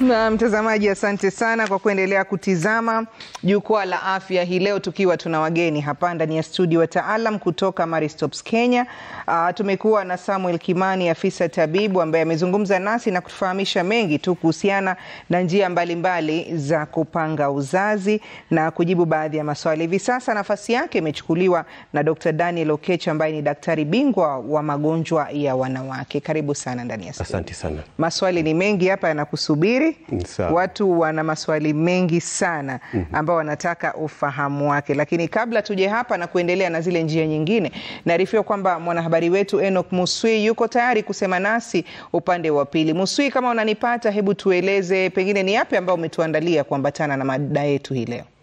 Na mtazamaji, asante sana kwa kuendelea kutizama jukwaa la afya hii leo, tukiwa tuna wageni hapa ndani ya studio, wataalam kutoka Maristops Kenya. Uh, tumekuwa na Samuel Kimani, afisa tabibu ambaye amezungumza nasi na kutufahamisha mengi tu kuhusiana na njia mbalimbali mbali za kupanga uzazi na kujibu baadhi ya maswali. Hivi sasa nafasi yake imechukuliwa na Dr. Daniel Okech ambaye ni daktari bingwa wa magonjwa ya wanawake. Karibu sana ndani ya studio. Asante sana. Maswali ni mengi hapa yanakusubiri. Sawa. Watu wana maswali mengi sana ambao wanataka ufahamu wake, lakini kabla tuje hapa na kuendelea na zile njia nyingine, naarifiwa kwamba mwanahabari wetu Enoch Muswi yuko tayari kusema nasi upande wa pili. Muswi, kama unanipata, hebu tueleze pengine ni yapi ambayo umetuandalia kuambatana na mada yetu hii leo.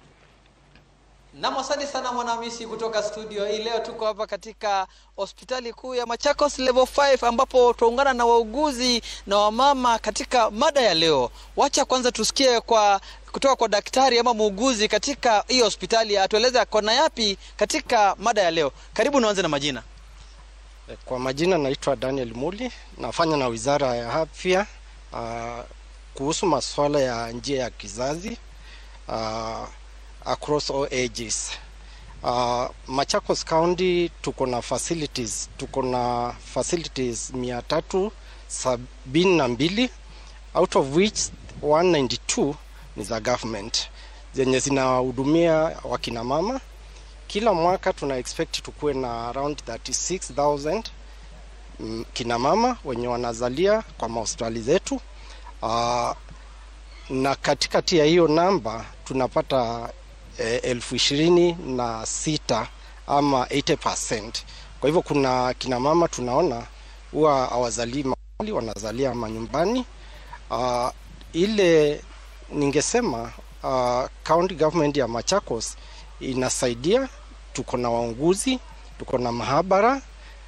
Nam, asante sana Mwanamisi kutoka studio hii. Leo tuko hapa katika hospitali kuu ya Machakos level 5 ambapo tuungana na wauguzi na wamama katika mada ya leo. Wacha kwanza tusikie kwa kutoka kwa daktari ama muuguzi katika hii hospitali, atueleze kona yapi katika mada ya leo. Karibu, nianze na majina. Kwa majina naitwa Daniel Muli, nafanya na Wizara ya Afya uh, kuhusu masuala ya njia ya kizazi uh, across all ages. Uh, Machakos County tuko na facilities tuko na facilities mia tatu sabini na mbili out of which 192 ni za government zenye zinahudumia wakina mama. Kila mwaka tuna expect tukuwe na around 36000 mm, kina mama wenye wanazalia kwa mahospitali zetu uh, na katikati ya hiyo namba tunapata eh, elfu ishirini na sita ama 80%. Kwa hivyo kuna kina mama tunaona huwa hawazalii mahali, wanazalia manyumbani. Uh, ile ningesema uh, county government ya Machakos inasaidia, tuko na waunguzi, tuko na mahabara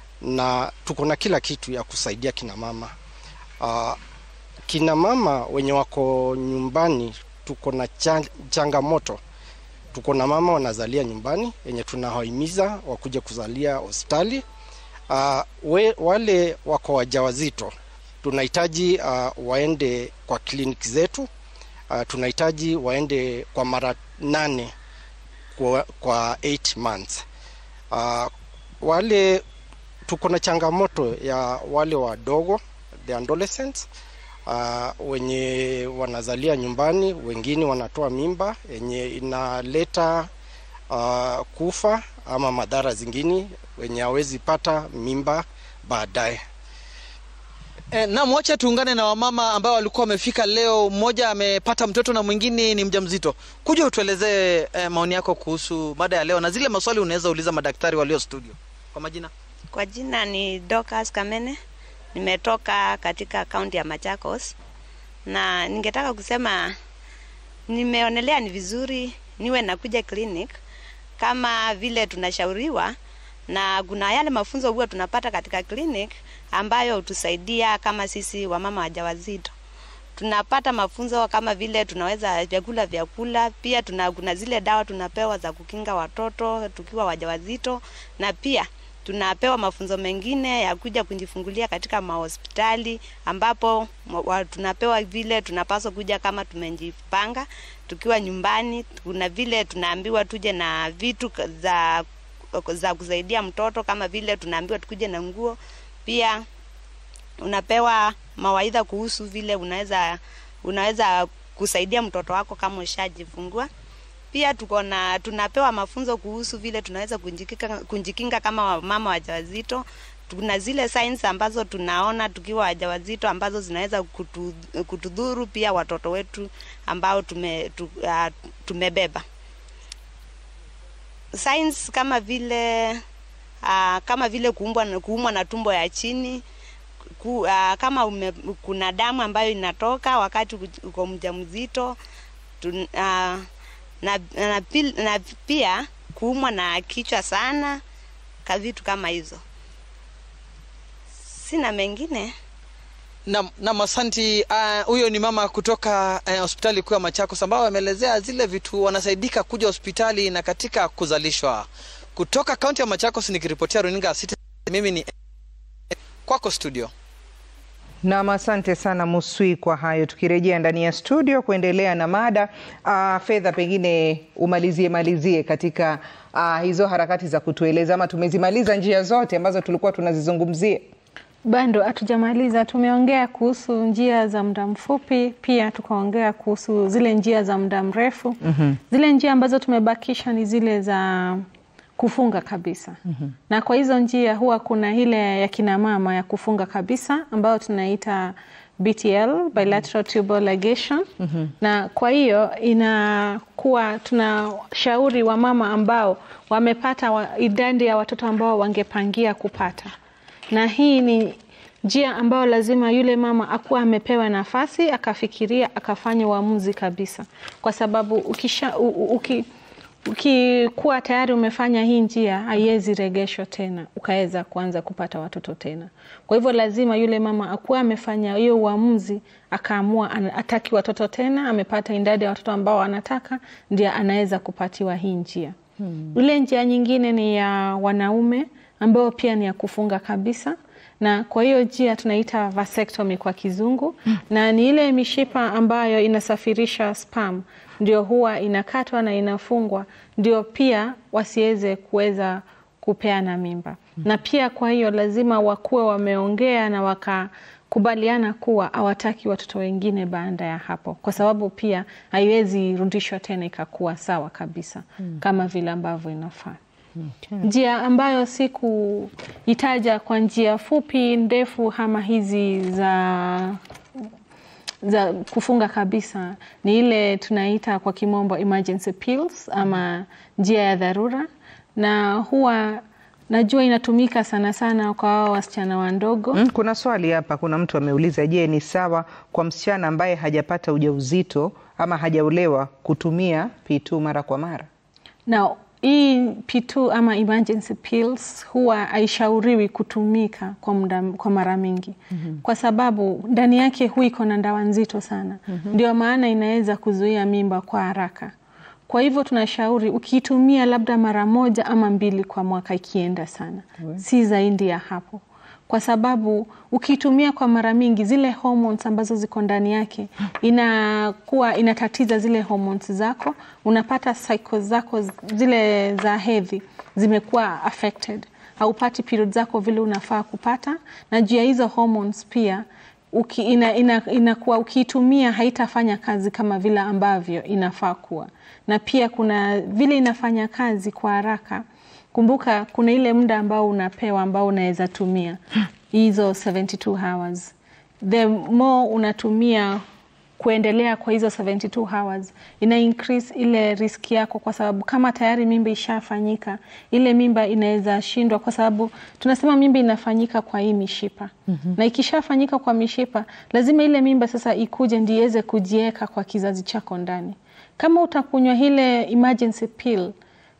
na tuko na kila kitu ya kusaidia kina mama uh, kina mama wenye wako nyumbani tuko na chan- changamoto. Tuko na mama wanazalia nyumbani yenye tunawahimiza wakuje kuzalia hospitali. Uh, we, wale wako wajawazito tunahitaji uh, waende kwa kliniki zetu. Uh, tunahitaji waende kwa mara nane kwa, kwa 8 months. Uh, wale tuko na changamoto ya wale wadogo the adolescents uh, wenye wanazalia nyumbani, wengine wanatoa mimba yenye inaleta uh, kufa ama madhara zingine wenye hawezi pata mimba baadaye. E, nam, wacha tuungane na wamama ambao walikuwa wamefika leo. Mmoja amepata mtoto na mwingine ni mjamzito. Kuja utuelezee e, maoni yako kuhusu mada ya leo na zile maswali unaweza uliza madaktari walio studio. Kwa majina Kwa jina ni Dorcas Kamene, nimetoka katika kaunti ya Machakos, na ningetaka kusema nimeonelea ni vizuri niwe nakuja clinic kama vile tunashauriwa, na kuna yale mafunzo huwa tunapata katika clinic ambayo hutusaidia kama sisi wamama wajawazito tunapata mafunzo kama vile tunaweza vyakula vyakula, pia tuna, kuna zile dawa tunapewa za kukinga watoto tukiwa wajawazito, na pia tunapewa mafunzo mengine ya kuja kujifungulia katika mahospitali ambapo wa, tunapewa vile tunapaswa kuja kama tumejipanga tukiwa nyumbani. Kuna vile tunaambiwa tuje na vitu za za kusaidia mtoto kama vile tunaambiwa tukuje na nguo pia unapewa mawaidha kuhusu vile unaweza unaweza kusaidia mtoto wako kama ushajifungua. Pia tuko na tunapewa mafunzo kuhusu vile tunaweza kunjikinga, kunjikinga kama mama wajawazito. Tuna zile signs ambazo tunaona tukiwa wajawazito ambazo zinaweza kutu, kutudhuru pia watoto wetu ambao tume, tu, uh, tumebeba signs kama vile uh, kama vile kuumbwa na kuumwa na tumbo ya chini ku, uh, kama ume, kuna damu ambayo inatoka wakati uko mjamzito tu, uh, na, na, pil, na pia kuumwa na kichwa sana ka vitu kama hizo. Sina mengine. Nam, nam asanti. Uh, huyo ni mama kutoka uh, hospitali kuu ya Machakos ambao wameelezea zile vitu wanasaidika kuja hospitali na katika kuzalishwa. Kutoka kaunti ya Machakos nikiripotia runinga ya Citizen, mimi ni kwako studio. Nam, asante sana Muswi kwa hayo. Tukirejea ndani ya studio kuendelea na mada uh, fedha, pengine umalizie malizie katika uh, hizo harakati za kutueleza, ama tumezimaliza njia zote ambazo tulikuwa tunazizungumzia? Bado hatujamaliza. Tumeongea kuhusu njia za muda mfupi, pia tukaongea kuhusu zile njia za muda mrefu. mm-hmm. Zile njia ambazo tumebakisha ni zile za kufunga kabisa. mm-hmm. Na kwa hizo njia huwa kuna ile ya kina mama ya kufunga kabisa ambayo tunaita BTL, bilateral tubal ligation. mm-hmm. Na kwa hiyo inakuwa tunashauri wamama ambao wamepata wa, idadi ya watoto ambao wangepangia kupata na hii ni njia ambayo lazima yule mama akuwa amepewa nafasi akafikiria akafanya uamuzi kabisa, kwa sababu ukisha u, uki, ukikuwa tayari umefanya hii njia haiwezi regeshwa tena ukaweza kuanza kupata watoto tena. Kwa hivyo lazima yule mama akuwa amefanya hiyo uamuzi akaamua ataki watoto tena, amepata idadi ya watoto ambao anataka, ndio anaweza kupatiwa hii njia. Hmm. Ile njia nyingine ni ya wanaume ambayo pia ni ya kufunga kabisa, na kwa hiyo njia tunaita vasectomy kwa kizungu mm. na ni ile mishipa ambayo inasafirisha sperm ndio huwa inakatwa na inafungwa, ndio pia wasiweze kuweza kupeana mimba mm. na pia kwa hiyo lazima wakuwe wameongea na wakakubaliana kuwa hawataki watoto wengine baada ya hapo, kwa sababu pia haiwezi rudishwa tena ikakuwa sawa kabisa mm. kama vile ambavyo inafaa. Okay. Njia ambayo sikuitaja kwa njia fupi ndefu ama hizi za za kufunga kabisa ni ile tunaita kwa kimombo emergency pills ama njia ya dharura, na huwa najua inatumika sana sana kwa hao wasichana wadogo. Mm, kuna swali hapa, kuna mtu ameuliza, je, ni sawa kwa msichana ambaye hajapata ujauzito ama hajaolewa kutumia P2 mara kwa mara? na hii P2 ama emergency pills huwa haishauriwi kutumika kwa muda, kwa mara mingi mm -hmm. kwa sababu ndani yake hu iko na dawa nzito sana mm -hmm. ndio maana inaweza kuzuia mimba kwa haraka. Kwa hivyo tunashauri ukiitumia labda mara moja ama mbili kwa mwaka ikienda sana mm -hmm. si zaidi ya hapo kwa sababu ukitumia kwa mara mingi zile hormones ambazo ziko ndani yake inakuwa inatatiza zile hormones zako, unapata cycles zako zile za hedhi zimekuwa affected, haupati period zako vile unafaa kupata, na juu ya hizo hormones pia uki, ina, ina, inakuwa ukiitumia haitafanya kazi kama vile ambavyo inafaa kuwa, na pia kuna vile inafanya kazi kwa haraka Kumbuka kuna ile muda ambao unapewa ambao unaweza tumia hizo 72 hours. The more unatumia kuendelea kwa hizo 72 hours ina increase ile riski yako, kwa sababu kama tayari mimba ishafanyika, ile mimba inaweza shindwa, kwa sababu tunasema mimba inafanyika kwa hii mishipa mm -hmm. na ikishafanyika kwa mishipa, lazima ile mimba sasa ikuje ndio iweze kujieka kwa kizazi chako ndani. Kama utakunywa ile emergency pill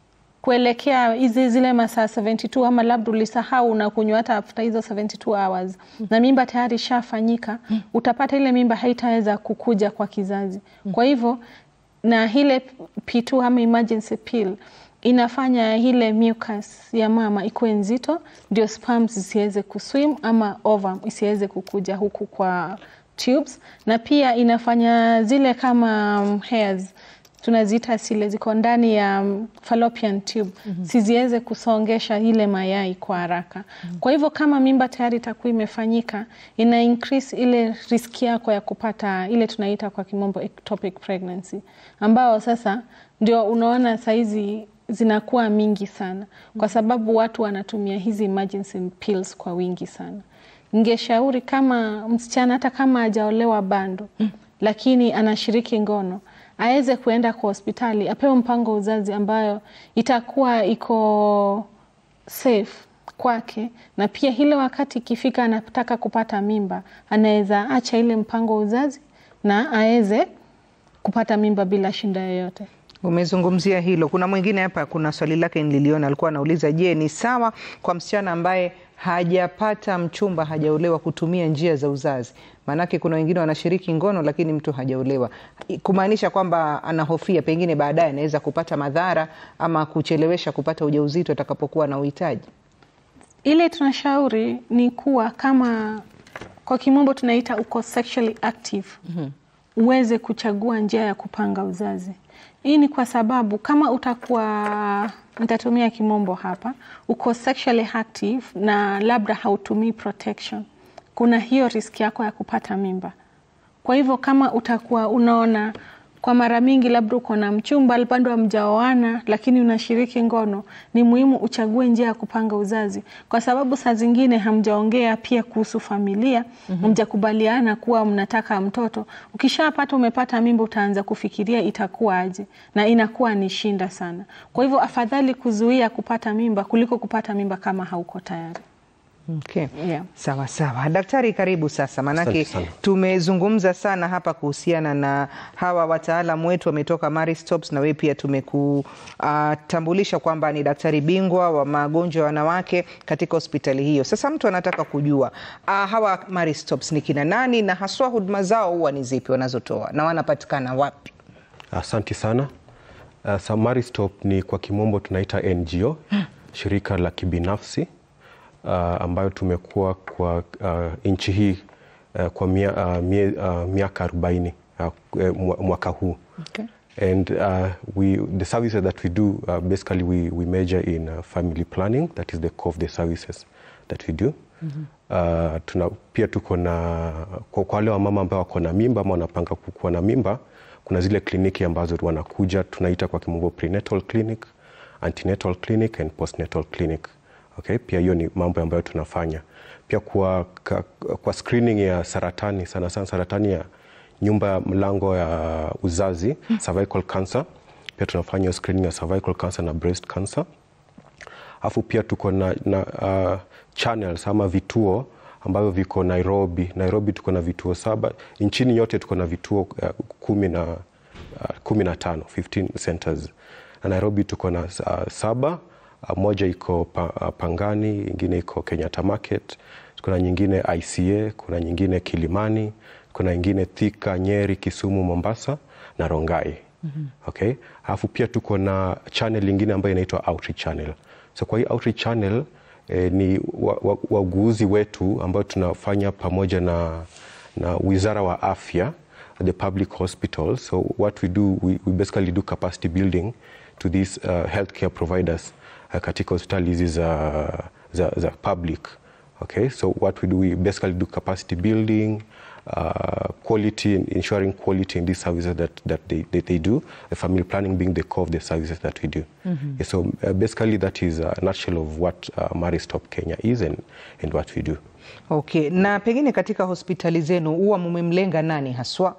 kuelekea hizi zile masaa 72 ama labda ulisahau na kunywa hata after hizo 72 hours mm. na mimba tayari ishafanyika mm. utapata ile mimba haitaweza kukuja kwa kizazi mm. kwa hivyo na ile P2 ama emergency pill inafanya ile mucus ya mama ikuwe nzito, ndio sperms isiweze kuswim ama ovum isiweze kukuja huku kwa tubes, na pia inafanya zile kama um, hairs tunaziita sile ziko ndani ya fallopian tube mm -hmm. siziweze kusongesha ile mayai kwa haraka mm -hmm. Kwa hivyo kama mimba tayari itakuwa imefanyika, ina increase ile riski yako ya kupata ile tunaita kwa kimombo ectopic pregnancy, ambao sasa ndio unaona saizi zinakuwa mingi sana kwa sababu watu wanatumia hizi emergency pills kwa wingi sana. Ningeshauri kama msichana hata kama hajaolewa bado mm. lakini anashiriki ngono aweze kuenda kwa hospitali apewe mpango wa uzazi ambayo itakuwa iko safe kwake, na pia ile wakati ikifika anataka kupata mimba anaweza acha ile mpango wa uzazi na aweze kupata mimba bila shinda yoyote. Umezungumzia hilo. Kuna mwingine hapa, kuna swali lake nililiona, alikuwa anauliza, je, ni sawa kwa msichana ambaye hajapata mchumba, hajaolewa kutumia njia za uzazi? Maanake kuna wengine wanashiriki ngono lakini mtu hajaolewa, kumaanisha kwamba anahofia pengine baadaye anaweza kupata madhara ama kuchelewesha kupata ujauzito atakapokuwa na uhitaji. Ile tunashauri ni kuwa kama kwa kimombo tunaita uko sexually active uweze kuchagua njia ya kupanga uzazi. Hii ni kwa sababu kama utakuwa, nitatumia kimombo hapa, uko sexually active na labda hautumii protection, kuna hiyo riski yako ya kupata mimba. Kwa hivyo kama utakuwa unaona kwa mara mingi labda uko na mchumba bado hamjaoana, lakini unashiriki ngono, ni muhimu uchague njia ya kupanga uzazi, kwa sababu saa zingine hamjaongea pia kuhusu familia, hamjakubaliana kuwa mnataka mtoto. Ukishapata umepata mimba, utaanza kufikiria itakuwa aje, na inakuwa ni shinda sana. Kwa hivyo afadhali kuzuia kupata mimba kuliko kupata mimba kama hauko tayari. Okay. Yeah. Sawa sawa, daktari, karibu sasa, maanake Asante sana. tumezungumza sana hapa kuhusiana na hawa wataalamu wetu wametoka Maristops, na wewe pia tumekutambulisha kwamba ni daktari bingwa wa magonjwa ya wanawake katika hospitali hiyo. Sasa mtu anataka kujua ah, hawa Maristops ni kina nani na haswa huduma zao huwa ni zipi wanazotoa na wanapatikana wapi? Asante sana. Uh, Samaristop ni kwa kimombo tunaita NGO, shirika la kibinafsi uh, ambayo tumekuwa kwa uh, nchi hii uh, kwa mia, uh, mie, uh, miaka 40 uh, mwa- mwaka huu Okay. and uh, we the services that we do uh, basically we, we major in uh, family planning that is the core of the services that we do uh, tuna, pia tuko na kwa kwa wale wamama ambao wako na mimba ama wanapanga kuwa na mimba kuna zile kliniki ambazo wanakuja tunaita kwa kimombo prenatal clinic antenatal clinic and postnatal clinic okay pia hiyo ni mambo ambayo tunafanya pia kwa, ka, kwa screening ya saratani sana sana saratani ya nyumba ya mlango ya uzazi cervical cancer pia tunafanya hiyo screening ya cervical cancer na breast cancer alafu pia tuko na, na uh, channels ama vituo ambavyo viko Nairobi. Nairobi tuko na vituo saba, nchini yote tuko na vituo uh, kumi na uh, kumi na tano 15 centers na Nairobi tuko na uh, saba uh, moja iko pa, uh, Pangani, ingine iko Kenyatta Market, kuna nyingine ICA, kuna nyingine Kilimani, kuna nyingine Thika, Nyeri, Kisumu, Mombasa na Rongai. Okay, alafu pia tuko na channel ingine ambayo inaitwa outreach channel. So kwa hii outreach channel eh, ni wauguzi wa, wa wetu ambao tunafanya pamoja na, na wizara wa afya the public hospital. So what we do, we, we basically do capacity building to these uh, healthcare providers uh, katika hospitali hizi za, za, za public. Okay, so what we do, we basically do capacity building, uh, quality, ensuring quality in these services that, that they, they, they do, the family planning being the core of the services that we do. Yeah, so uh, basically that is a nutshell of what uh, Maristop Kenya is and, and what we do. Okay, na pengine katika hospitali zenu huwa mumemlenga nani haswa,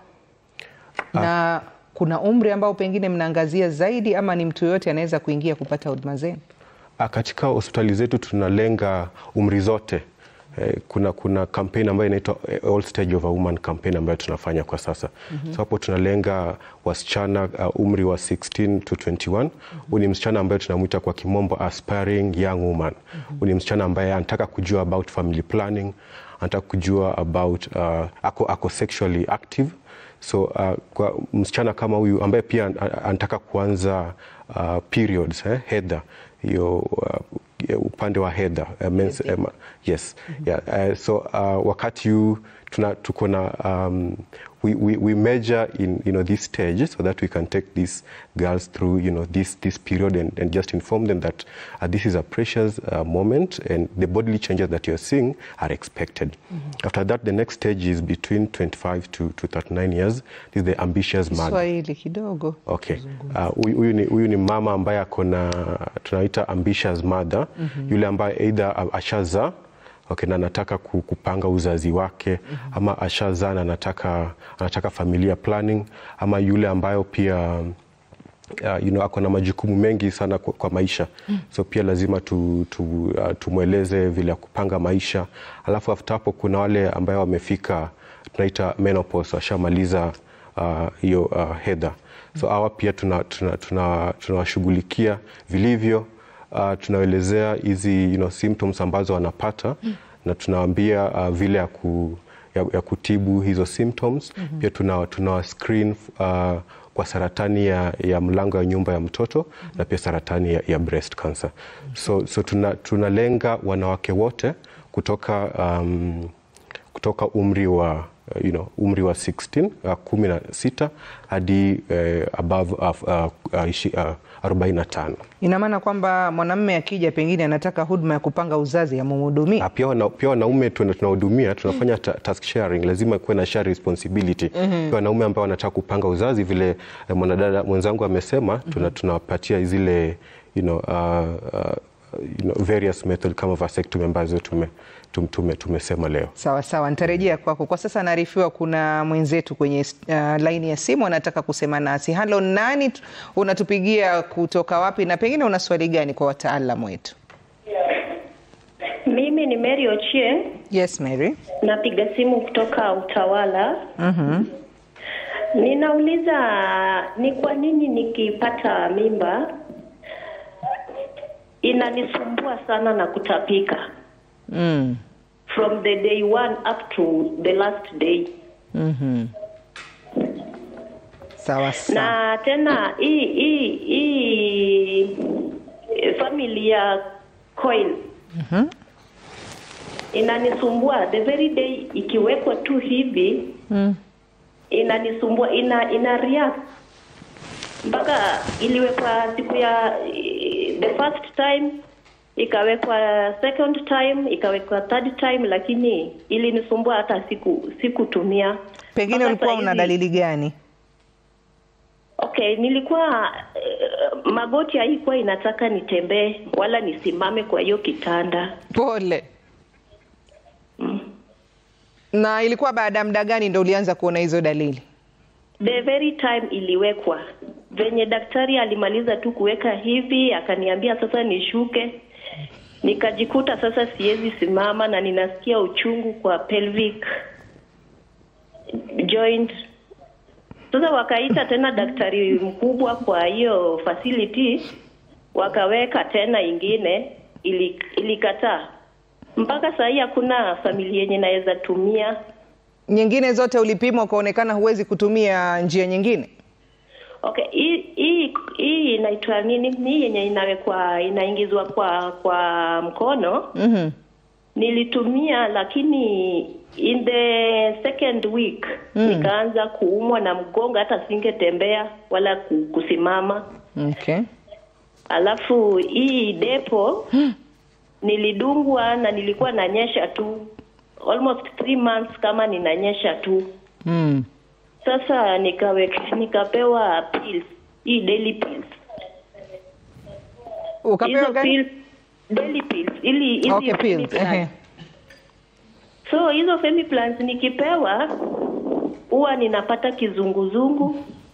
na kuna umri ambao pengine mnaangazia zaidi, ama ni mtu yoyote anaweza kuingia kupata huduma zenu? Ah, Katika hospitali zetu tunalenga umri zote. Eh, Kuna, kuna campaign ambayo inaitwa eh, All Stage of a Woman campaign ambayo tunafanya kwa sasa. So hapo tunalenga wasichana uh, umri wa 16 to 21. Huyu ni msichana ambaye tunamwita kwa kimombo aspiring young woman. Huyu ni msichana ambaye anataka kujua about family planning, anataka kujua about uh, ako, ako sexually active so uh, kwa msichana kama huyu ambaye pia an- an- anataka kuanza uh, periods eh, hedha hiyo uh, ya upande wa hedha uh, mens, um, yes yeah, uh, so uh, wakati huu tuna tuko na um, we, we, we measure in you know this stage so that we can take these girls through you know this this period and, and just inform them that uh, this is a precious uh, moment and the bodily changes that you're seeing are expected after that the next stage is between 25 to, to 39 years this is the ambitious mother Swahili kidogo. Okay. Uh, huyu huyu ni, huyu ni mama ambaye ako na tunaita ambitious mother yule ambaye either a- ashazaa okay, na anataka ku- kupanga uzazi wake ama ashazaa na anataka, anataka familia planning ama yule ambayo pia uh, you know, ako na majukumu mengi sana kwa, kwa maisha so pia lazima tu, tu, uh, tumweleze vile ya kupanga maisha alafu after hapo kuna wale ambayo wamefika tunaita menopause washamaliza uh, hiyo uh, hedha so hawa pia tunawashughulikia tuna, tuna, tunawashughulikia vilivyo uh, tunaelezea hizi you know, symptoms ambazo wanapata na tunawaambia uh, vile ya, ku, ya, ya kutibu hizo symptoms pia tuna, tuna screen uh, kwa saratani ya, ya mlango ya nyumba ya mtoto na pia saratani ya, ya breast cancer so, so tuna, tunalenga wanawake wote kutoka um, kutoka umri wa uh, you know, umri wa 16 uh, kumi na sita hadi uh, above uh, uh, uh, ishi, uh, 45. Ina maana kwamba mwanamume akija pengine anataka huduma ya kupanga uzazi amumhudumie. Ah, pia wana- pia wanaume tuna- tunahudumia tunafanya ta task sharing, lazima kuwe na share responsibility. Pia wanaume ambao wanataka kupanga uzazi vile eh, mwanadada mwenzangu amesema, tuna tunawapatia zile you know, uh, uh, you know, various method kama vasectomy ambazo tume, tum- tume, tumesema leo. Sawa sawa, nitarejea kwako. Kwa sasa naarifiwa kuna mwenzetu kwenye uh, laini ya simu anataka kusema nasi. Halo, nani tu- unatupigia kutoka wapi, na pengine una swali gani kwa wataalamu wetu? Mimi ni Mary Ochie, Yes, Mary. napiga simu kutoka Utawala. Mhm. Ninauliza ni kwa nini nikipata mimba inanisumbua sana na kutapika Mm. from the day one up to the last day, Mhm. Sawa sawa. na tena hii hii hii family ya coil inanisumbua the very day ikiwekwa tu hivi Mm. inanisumbua ina ina react mpaka iliwekwa siku ya eh, the first time ikawekwa second time ikawekwa third time lakini ilinisumbua hata siku sikutumia Pengine Mpaka ulikuwa saa una hizi- dalili gani? okay nilikuwa eh, magoti haikuwa inataka nitembee wala nisimame kwa hiyo kitanda Pole. Na ilikuwa baada ya muda gani ndo ulianza kuona hizo dalili? the very time iliwekwa venye daktari alimaliza tu kuweka hivi akaniambia sasa nishuke nikajikuta sasa siwezi simama na ninasikia uchungu kwa pelvic joint sasa wakaita tena daktari mkubwa kwa hiyo facility wakaweka tena ingine ili, ilikataa mpaka saa hii hakuna familia yenye naweza tumia Nyingine zote ulipimwa ukaonekana huwezi kutumia njia nyingine? Okay, hii hii hii inaitwa nini? Hii yenye inawekwa inaingizwa kwa kwa mkono Mhm. nilitumia, lakini in the second week nikaanza kuumwa na mgongo, hata singetembea wala ku- kusimama. Okay. Alafu hii depo nilidungwa na nilikuwa nanyesha tu almost three months kama ninanyesha tu. Mm. Sasa nikaweka nikapewa pills, hii daily pills. Ukapewa hizo gani? pills, daily pills ili hizi Okay, pills. Femiplans. Ehe. So hizo Femiplans nikipewa huwa ninapata kizunguzungu,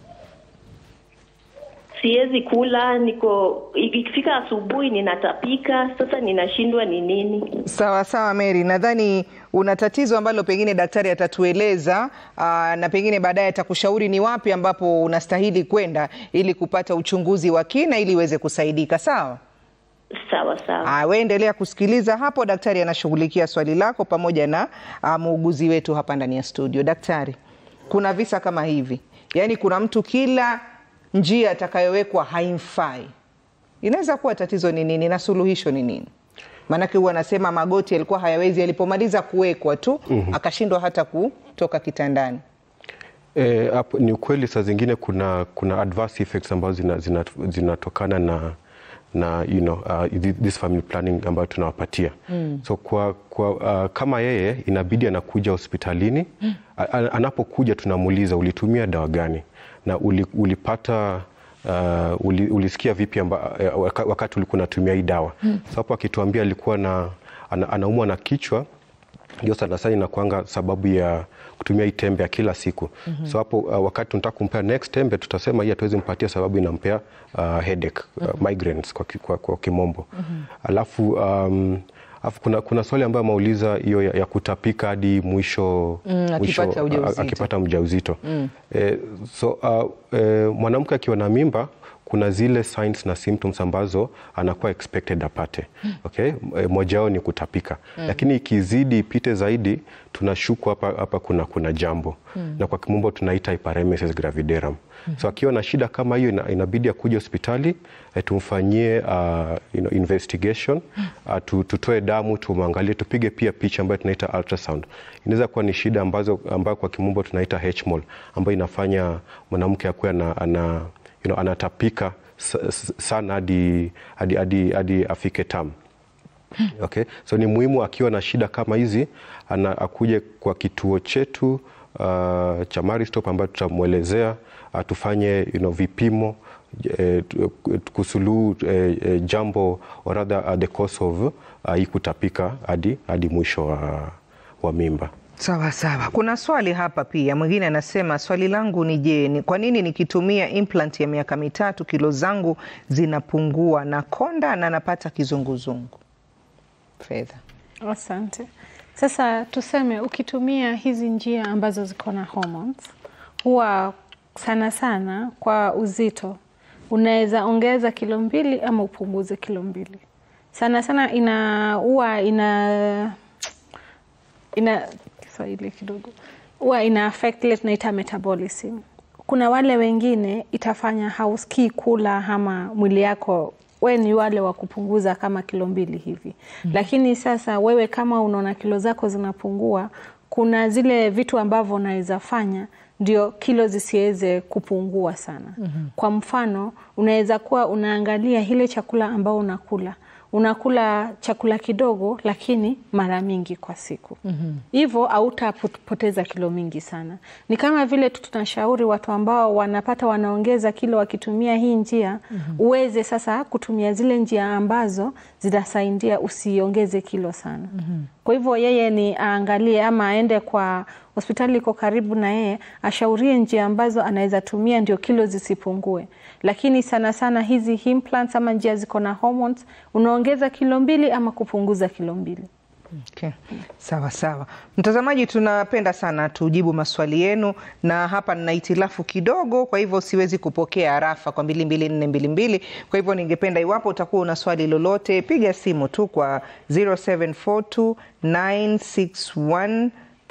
siwezi kula, niko ikifika asubuhi ninatapika. Sasa ninashindwa ni nini. Sawa sawa Mary, nadhani una tatizo ambalo pengine daktari atatueleza aa, na pengine baadaye atakushauri ni wapi ambapo unastahili kwenda ili kupata uchunguzi wa kina ili uweze kusaidika. Sawa? Sawa sawa. Ah, we endelea kusikiliza hapo, daktari anashughulikia swali lako pamoja na ah, muuguzi wetu hapa ndani ya studio. Daktari, kuna visa kama hivi, yaani kuna mtu kila njia atakayowekwa haimfai, inaweza kuwa tatizo ni nini na suluhisho ni nini? Maanake huwa anasema magoti yalikuwa hayawezi, yalipomaliza kuwekwa tu akashindwa hata kutoka kitandani. E, hapo ni ukweli saa zingine kuna, kuna adverse effects ambazo zinatokana zina, zinatokana na na you know, uh, thi- this family planning ambayo tunawapatia mm. so kwa, kwa, uh, kama yeye inabidi anakuja hospitalini mm. anapokuja tunamuuliza ulitumia dawa gani na uli, ulipata uh, uli, ulisikia vipi amba, uh, waka- wakati ulikuwa unatumia hii dawa mm. so hapo akituambia alikuwa na, ana, anaumwa na kichwa ndio sana sana inakuanga sababu ya kutumia hii tembe ya kila siku mm-hmm. so hapo uh, wakati tunataka kumpea next tembe tutasema hii hatuwezi mpatia sababu inampea uh, headache uh, migraines kwa, ki- kwa, kwa kimombo mm-hmm. alafu um, Alafu kuna, kuna swali ambayo ameuliza hiyo ya, ya kutapika hadi mwisho, Mm, mwisho akipata ujauzito. a- akipata mjauzito mm. eh, so uh, eh, mwanamke akiwa na mimba kuna zile signs na symptoms ambazo anakuwa expected apate. Okay? E, moja wao ni kutapika. Lakini ikizidi ipite zaidi tunashuku hapa, hapa kuna, kuna jambo na kwa kimombo tunaita hyperemesis gravidarum. So akiwa na shida kama hiyo ina, inabidi akuje hospitali eh, tumfanyie uh, you know, investigation uh, tu, tutoe damu tumwangalie, tupige pia picha ambayo tunaita ultrasound. Inaweza kuwa ni shida ambazo ambayo kwa kimombo tunaita HMOL ambayo inafanya mwanamke akuwe ana, ana, you know, anatapika sa- sa- sana hadi hadi hadi hadi afike tamu. Okay. So ni muhimu akiwa na shida kama hizi ana, akuje kwa kituo chetu uh, cha Maristop ambayo tutamwelezea uh, tufanye you know, vipimo eh, tu- kusuluhu eh, eh, jambo or rather uh, the cause of uh, hii kutapika hadi hadi mwisho wa, wa mimba. Sawa sawa. Kuna swali hapa pia, mwingine anasema swali langu ni je, ni kwa nini nikitumia implant ya miaka mitatu kilo zangu zinapungua na konda na napata kizunguzungu? Fedha. Asante. Sasa tuseme ukitumia hizi njia ambazo ziko na hormones, huwa sana sana kwa uzito unaweza ongeza kilo mbili ama upunguze kilo mbili. Sana sana ina huwa ina ina Kiswahili kidogo huwa ina affect ile tunaita metabolism. Kuna wale wengine itafanya hausikii kula ama mwili yako we ni wale wa kupunguza kama kilo mbili hivi mm. Lakini sasa wewe kama unaona kilo zako zinapungua, kuna zile vitu ambavyo unaweza fanya ndio kilo zisiweze kupungua sana. mm -hmm. Kwa mfano unaweza kuwa unaangalia ile chakula ambao unakula unakula chakula kidogo lakini mara mingi kwa siku hivyo mm -hmm. hautapoteza kilo mingi sana. Ni kama vile tu tunashauri watu ambao wanapata wanaongeza kilo wakitumia hii njia mm -hmm. uweze sasa kutumia zile njia ambazo zitasaidia usiongeze kilo sana mm -hmm. Kwa hivyo yeye ni aangalie ama aende kwa hospitali iko karibu na yeye, ashaurie njia ambazo anaweza tumia ndio kilo zisipungue. Lakini sana sana hizi implants ama njia ziko na hormones, unaongeza kilo mbili ama kupunguza kilo mbili. Okay. Sawa sawa, mtazamaji, tunapenda sana tujibu maswali yenu, na hapa nina hitilafu kidogo, kwa hivyo siwezi kupokea harafa kwa mbili mbili nne mbili mbili. Kwa hivyo ningependa iwapo utakuwa una swali lolote, piga simu tu kwa 0742 961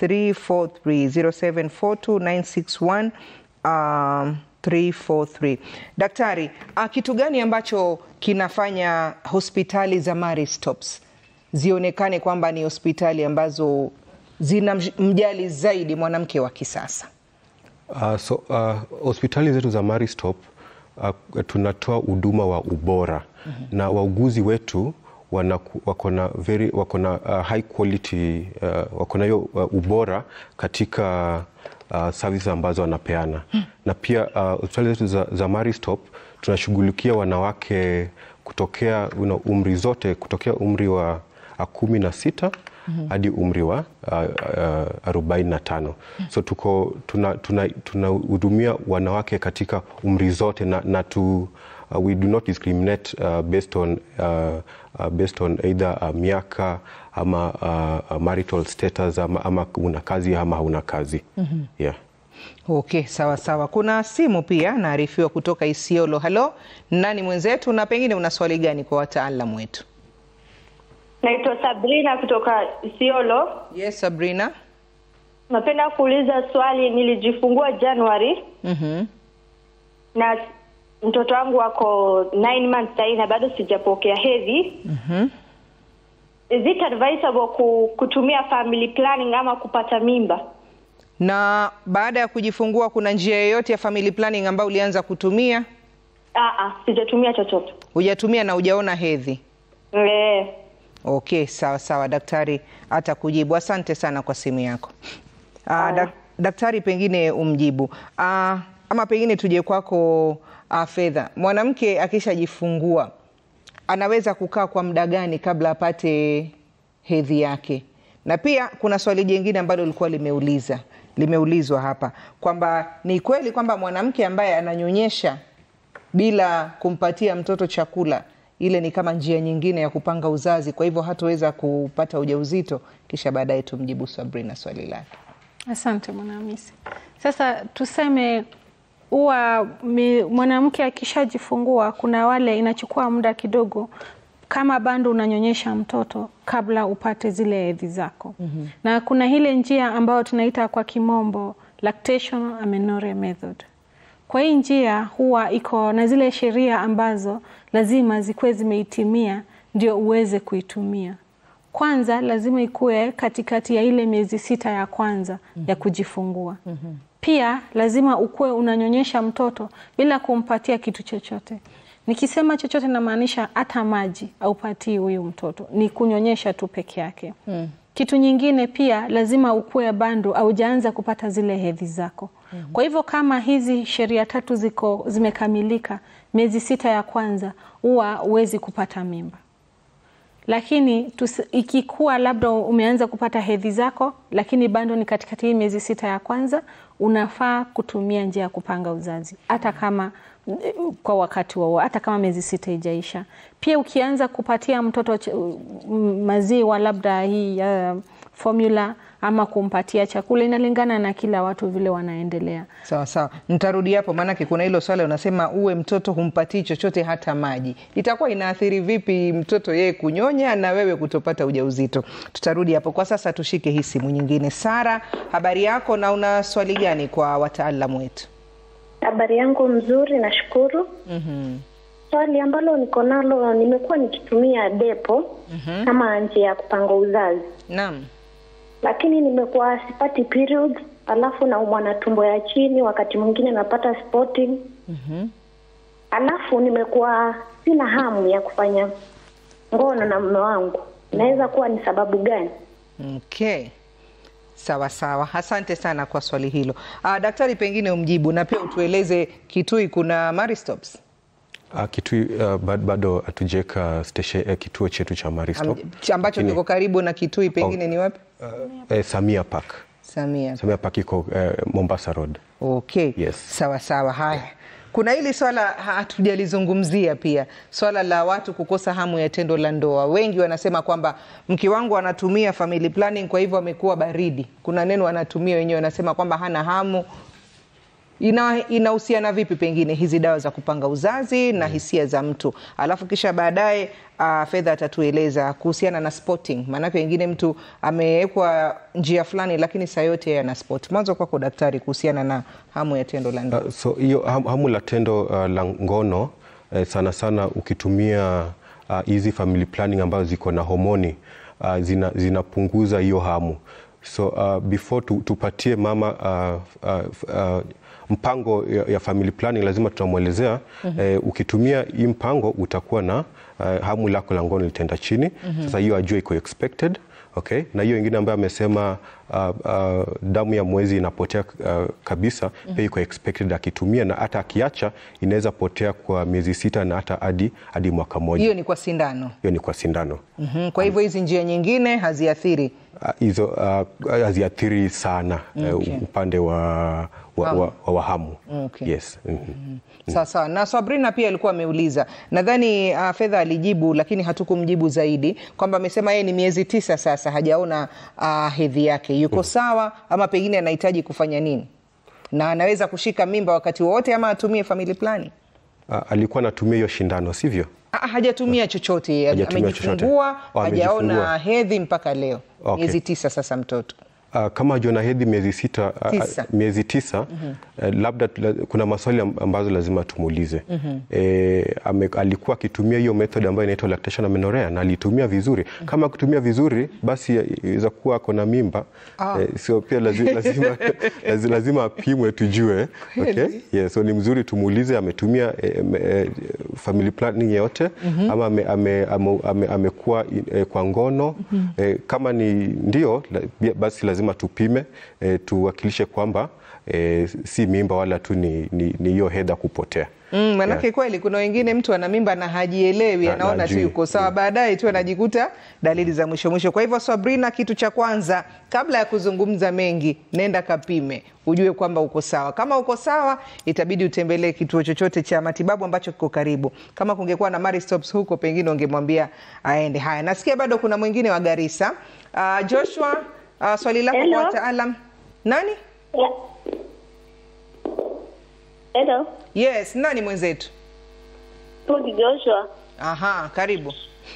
343 0742 961 um, 343. Daktari, uh, kitu gani ambacho kinafanya hospitali za Maristops zionekane kwamba ni hospitali ambazo zina mjali zaidi mwanamke wa kisasa? Uh, so uh, hospitali zetu za Maristop uh, tunatoa huduma wa ubora mm -hmm. na wauguzi wetu wako na very wako na uh, high quality uh, wako na hiyo uh, ubora katika uh, services ambazo wanapeana hmm. na pia hospitali uh, zetu za, za Maristop tunashughulikia wanawake kutokea you know, umri zote kutokea umri wa uh, kumi na sita mm -hmm. hadi umri wa arobaini na tano so tuko tunahudumia tuna, tuna wanawake katika umri zote na, na tu, uh, we do not discriminate uh, based on uh, uh, based on either uh, miaka ama uh, marital status ama, ama una kazi ama hauna kazi mm -hmm. yeah. Okay, sawa sawa. Kuna simu pia naarifiwa kutoka Isiolo. Halo, nani mwenzetu, na pengine una swali gani kwa wataalamu wetu? Naitwa Sabrina kutoka Isiolo. Yes, Sabrina. Napenda kuuliza swali. Nilijifungua Januari mm -hmm. na mtoto wangu wako 9 months sahii na bado sijapokea hedhi. mm -hmm. Is it advisable kutumia family planning ama kupata mimba? Na baada ya kujifungua kuna njia yoyote ya family planning ambayo ulianza kutumia? Aa, sijatumia chochote. Hujatumia na hujaona hedhi? Eh. Okay, sawa sawa, daktari atakujibu. Asante sana kwa simu yako. Aa, dak daktari, pengine umjibu Aa, ama pengine tuje kwako Fedha. Mwanamke akishajifungua anaweza kukaa kwa muda gani kabla apate hedhi yake? Na pia kuna swali jingine ambalo lilikuwa limeuliza limeulizwa hapa kwamba ni kweli kwamba mwanamke ambaye ananyonyesha bila kumpatia mtoto chakula ile ni kama njia nyingine ya kupanga uzazi, kwa hivyo hataweza kupata ujauzito. Kisha baadaye tumjibu Sabrina swali lake. Asante Mwanahamisi. Sasa tuseme huwa mi- mwanamke akishajifungua, kuna wale inachukua muda kidogo kama bado unanyonyesha mtoto kabla upate zile hedhi zako. mm-hmm. na kuna ile njia ambayo tunaita kwa kimombo lactation amenorrhea method. Kwa hii njia huwa iko na zile sheria ambazo lazima zikuwe zimeitimia ndio uweze kuitumia. Kwanza lazima ikuwe katikati ya ile miezi sita ya kwanza ya kujifungua. Pia lazima ukuwe unanyonyesha mtoto bila kumpatia kitu chochote. Nikisema chochote namaanisha hata maji aupatii huyu mtoto, ni kunyonyesha tu peke yake. Kitu nyingine pia lazima ukuwe bado aujaanza kupata zile hedhi zako. Kwa hivyo kama hizi sheria tatu ziko zimekamilika, miezi sita ya kwanza huwa huwezi kupata mimba lakini tusi, ikikuwa labda umeanza kupata hedhi zako lakini bado ni katikati hii miezi sita ya kwanza, unafaa kutumia njia ya kupanga uzazi hata kama kwa wakati wao, hata kama miezi sita ijaisha. Pia ukianza kupatia mtoto ch- m- maziwa labda hii uh, formula ama kumpatia chakula, inalingana na kila watu vile wanaendelea. Sawa sawa, nitarudi hapo, maanake kuna hilo swala unasema uwe mtoto humpatii chochote hata maji, itakuwa inaathiri vipi mtoto yeye kunyonya na wewe kutopata ujauzito? Tutarudi hapo. Kwa sasa tushike hii simu nyingine. Sara, habari yako na una swali gani kwa wataalamu wetu? Habari yangu mzuri, nashukuru. Swali ambalo niko nalo, nimekuwa nikitumia depo kama njia ya kupanga uzazi, Naam. lakini nimekuwa sipati periods, alafu naumwa na tumbo ya chini, wakati mwingine napata spotting. Alafu nimekuwa sina hamu ya kufanya ngono na mume wangu, inaweza kuwa ni sababu gani? Okay. Sawa sawa, asante sana kwa swali hilo. Ah, daktari, pengine umjibu na pia utueleze Kitui kuna Maristops Uh, Kitui uh, bad- bado hatujaweka station- eh, kituo chetu cha Maristop Am- ambacho Lakini, kiko karibu na Kitui, pengine ni wapi? eh, Samia Park. Samia. Samia Park iko eh, Mombasa Road. Okay. Yes. Sawa sawa. Haya, kuna hili swala hatujalizungumzia pia, swala la watu kukosa hamu ya tendo la ndoa. Wengi wanasema kwamba mke wangu anatumia family planning, kwa hivyo amekuwa baridi. Kuna neno anatumia wenyewe, wanasema kwamba hana hamu. Ina inahusiana vipi pengine hizi dawa za kupanga uzazi na hisia za mtu, alafu kisha baadaye uh, Fedha atatueleza kuhusiana na spotting, maanake wengine mtu amewekwa njia fulani, lakini saa yote yeye ana spot. Mwanzo kwako daktari, kuhusiana na hamu ya tendo la ndoa. Uh, so hiyo ham- hamu la tendo uh, la ngono eh, sana sana ukitumia uh, hizi family planning ambazo ziko na homoni uh, zina, zinapunguza hiyo hamu so uh, before tu, tupatie mama uh, uh, uh, mpango ya, ya family planning lazima tunamwelezea eh, ukitumia hii mpango utakuwa na uh, hamu lako la ngono litaenda chini sasa hiyo ajue iko expected Okay. Na hiyo ingine ambayo amesema uh, uh, damu ya mwezi inapotea uh, kabisa pia iko expected akitumia, na hata akiacha inaweza potea kwa miezi sita na hata hadi hadi mwaka mmoja. Hiyo ni kwa sindano. Hiyo ni kwa sindano. Mhm. Kwa hivyo hizi njia nyingine haziathiri. Uh, hizo uh, haziathiri sana uh, Okay. upande wa, wa, wa, wa, wa hamu. Okay. Yes. Mhm. Sawa sawa. Na Sabrina pia alikuwa ameuliza, nadhani uh, Fedha alijibu, lakini hatukumjibu zaidi, kwamba amesema yeye ni miezi tisa sasa hajaona uh, hedhi yake, yuko sawa ama pengine anahitaji kufanya nini, na anaweza kushika mimba wakati wowote ama atumie family planning? Uh, alikuwa anatumia hiyo shindano sivyo? Ah, hajatumia chochote, Hajatumia chochote. amejifungua, Oh, hajaona amejifungua. hedhi mpaka leo, Okay. miezi tisa sasa mtoto. Uh, kama jona hedhi miezi sita, uh, Tisa. miezi tisa uh, labda tula- kuna maswali am- ambazo lazima tumuulize. Eh, ame, alikuwa akitumia hiyo method ambayo inaitwa lactation amenorrhea na alitumia vizuri. Kama akitumia vizuri, basi inaweza kuwa ako na mimba eh, so pia lazima, lazima, lazima, lazima apimwe tujue. Okay? Yeah, so ni mzuri tumuulize ametumia eh, me- eh, family planning yote ama ame, ame, ame, ame, amekuwa eh, kwa ngono eh, kama ni ndio la, bia- basi lazima tupime eh, tuwakilishe kwamba eh, si mimba wala tu ni ni- ni hiyo hedha kupotea. Mm, manake Yeah. kweli kuna wengine mtu ana mimba na hajielewi, Na- anaona na tu hajui. yuko sawa, baadaye tu anajikuta dalili za mwisho mwisho. Kwa hivyo Sabrina, kitu cha kwanza kabla ya kuzungumza mengi, nenda kapime ujue kwamba uko sawa. Kama uko sawa, itabidi utembelee kituo chochote cha matibabu ambacho kiko karibu. Kama kungekuwa na Maristops huko, pengine ungemwambia aende. Haya, nasikia bado kuna mwingine wa Garissa. Uh, Joshua, uh, swali lako Hello. kwa wataalam nani? Ya. Hello, Yes, nani mwenzetu? Pudi Joshua. Aha, karibu.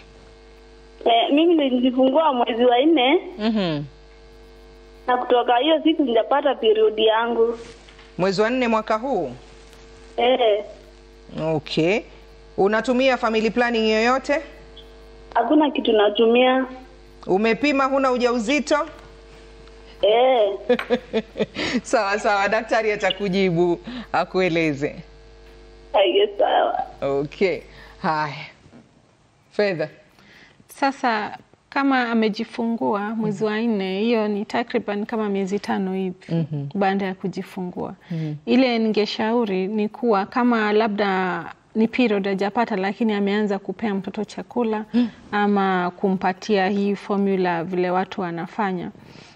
Eh, mimi nilijifungua mwezi wa nne Mhm. na kutoka hiyo siku sijapata periodi yangu. Mwezi wa nne mwaka huu. Eh, Okay. Unatumia family planning yoyote? hakuna kitu natumia. Umepima huna ujauzito? Eh, sawa sawa, daktari atakujibu akueleze. aye, sawa. Okay. Haya. Fedha. Sasa kama amejifungua mwezi wa nne, hiyo ni takriban kama miezi tano hivi Mhm. baada ya kujifungua. Ile ningeshauri ni kuwa kama labda ni period hajapata, lakini ameanza kupea mtoto chakula ama kumpatia hii formula vile watu wanafanya,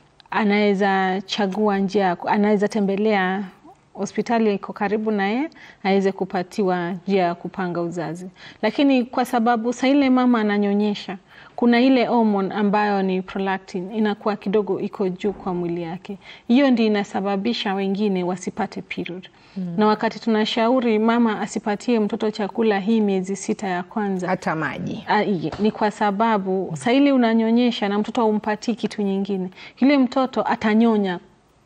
anaweza chagua njia, ya ku- anaweza tembelea hospitali iko karibu naye aweze kupatiwa njia ya kupanga uzazi. Lakini kwa sababu saa ile mama ananyonyesha, kuna ile hormone ambayo ni prolactin inakuwa kidogo iko juu kwa mwili yake, hiyo ndio inasababisha wengine wasipate period. Mm. Na wakati tunashauri mama asipatie mtoto chakula hii miezi sita ya kwanza, hata maji, ni kwa sababu saa ile unanyonyesha na mtoto haumpatii kitu nyingine, yule mtoto atanyonya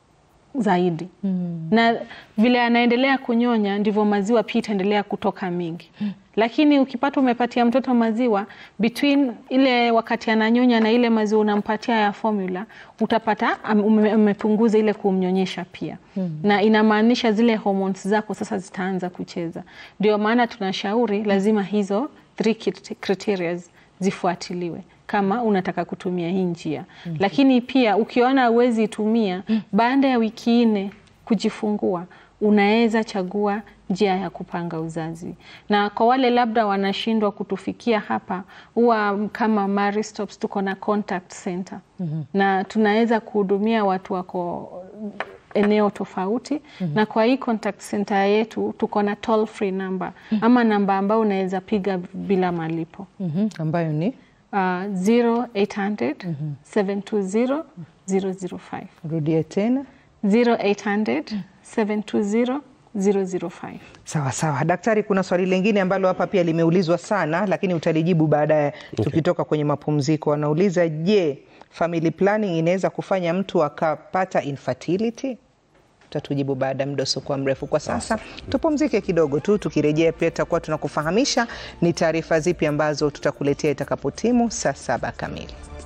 zaidi Mm. na vile anaendelea kunyonya ndivyo maziwa pia itaendelea kutoka mingi. Lakini ukipata umepatia mtoto maziwa between ile wakati ananyonya na ile maziwa unampatia ya formula, utapata am- ume- umepunguza ile kumnyonyesha pia Mm. na inamaanisha zile hormones zako sasa zitaanza kucheza. Ndio maana tunashauri lazima hizo three crit- criteria zifuatiliwe kama unataka kutumia hii njia Mhm. lakini pia ukiona uwezi itumia baada ya wiki nne kujifungua unaweza chagua njia ya kupanga uzazi na kwa wale labda wanashindwa kutufikia hapa huwa kama Maristops tuko na contact center Mhm. na tunaweza kuhudumia watu wako eneo tofauti Mhm. na kwa hii contact center yetu tuko na toll free number ama namba ambayo unaweza piga bila malipo Mhm. ambayo ni uh, 0800 720 005 rudia tena 0800 720 005 Sawa sawa, daktari, kuna swali lingine ambalo hapa pia limeulizwa sana, lakini utalijibu baadaye tukitoka kwenye mapumziko. Wanauliza, je, family planning inaweza kufanya mtu akapata infertility? Utatujibu baada ya muda usiokuwa mrefu. Kwa sasa tupumzike kidogo tu, tukirejea pia tutakuwa tunakufahamisha ni taarifa zipi ambazo tutakuletea itakapotimu saa saba kamili.